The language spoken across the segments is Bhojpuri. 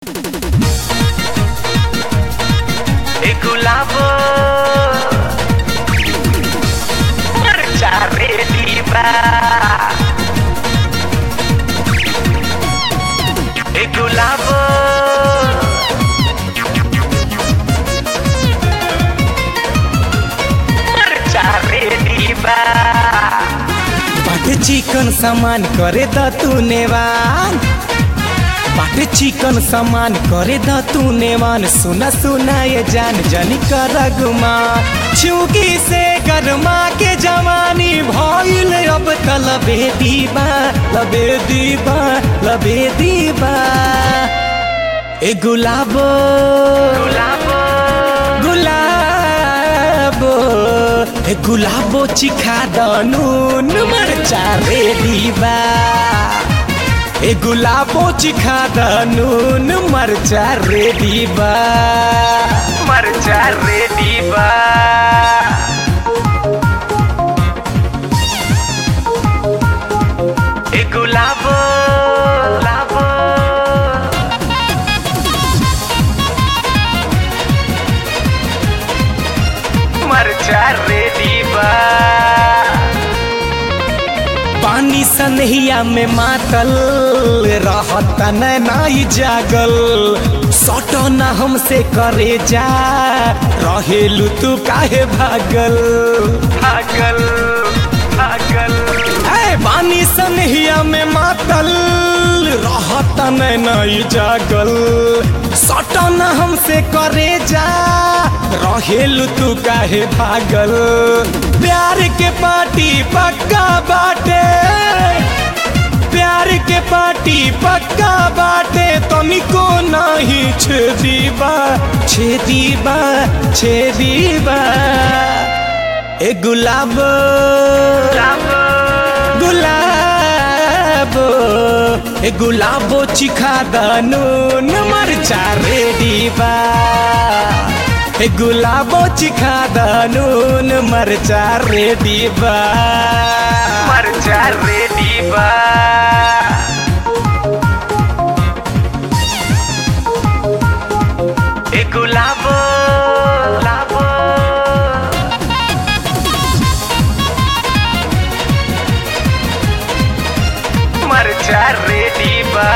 e gulabo marciare libra e gulabo marciare libra बाटे चिकन सामान करे द तू नेवान बाटे चिकन सामान करे द तू नेवान सुना सुना ये जान जानी कर गुमा चूकी से गरमा के जवानी भइल अब त लबे दीबा लबे दीबा लबे दीबा ए गुलाबो gulabo गुलाबो ए गुलाबो चिखा दनुन मरचा रे दीबा ए गुलाबो चिखा दनुन मरचा रे दीबा marciare libra e gulabo labo marciare libra पानी सनहिया में मातल रहत न नाई जागल सट न हमसे करे जा रहेलू तू काहे भागल भागल भागल ए पानी सनहिया में मातल रहत न नाई जागल सट न हमसे करे जा रहेलू तू काहे भागल प्यार के पार्टी पक्का बाटे प्यार के पार्टी पक्का बाटे तनिको नहीं छेदीबा छेदीबा छेदीबा ए गुलाब labo गुलाबो ए गुलाबो चिखा दनुन मरचा रेडीबा ए गुलाबो चिखा दनुन मरचा रेडीबा marciare libra e gulabo labo marciare libra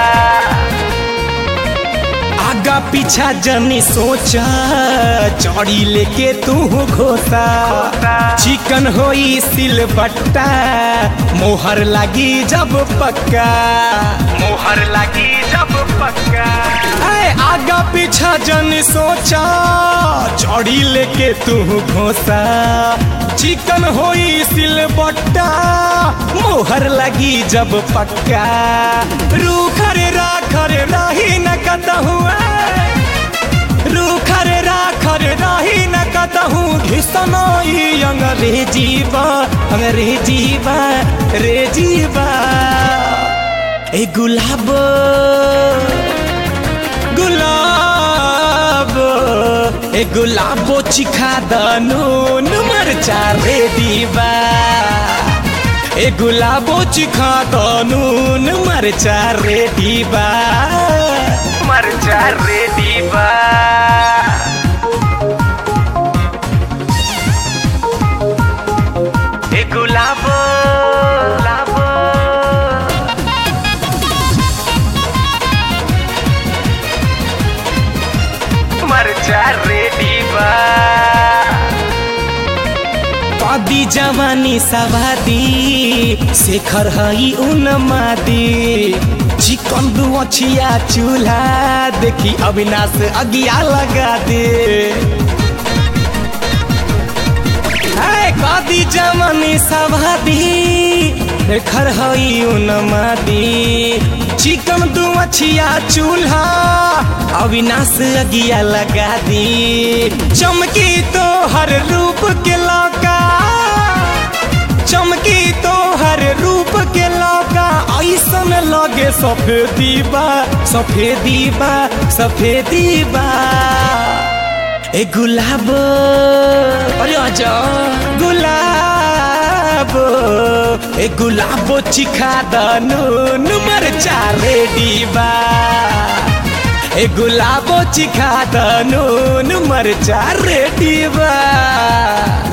आगा पीछा जनी सोचा चौड़ी लेके तू घोसा चिकन होई सिल बट्टा मोहर लगी जब पक्का मोहर लगी जब पक्का ऐ आगा पीछा जनी सोचा चौड़ी लेके तू घोसा चिकन होई सिल बट्टा मोहर लगी जब पक्का रूखर राखर रही न कतहु रूखर राखर रही न कतहु घिसनई अंग्रेजी बा अंग्रेजी बा रे जीवा ए गुलाब गुलाब ए गुलाबो चिखा दनुन मरचा रे दीवा ए गुलाबो चिखा दनुन मरचा रे दीवा marciare libra e gulabo labo marciare libra कदी जवानी सवादी शेखर हई उन मादी चिकन दुअछिया चूल्हा देखी अविनाश अगिया लगा दे ऐ कदी जवानी सवादी शेखर हई उन मादी चिकन दुअछिया चूल्हा अविनाश अगिया लगा दी चमकी तो हर रूप के लौका चमकी तो हर रूप के लौका ऐसन लगे सफेदी बा सफेदी बा सफेदी बा ए गुलाब अरे आजा गुलाब ए गुलाबो चिखा दनुन मरचा रेडी बा ए गुलाबो चिखा द नून मरचा रेडी बा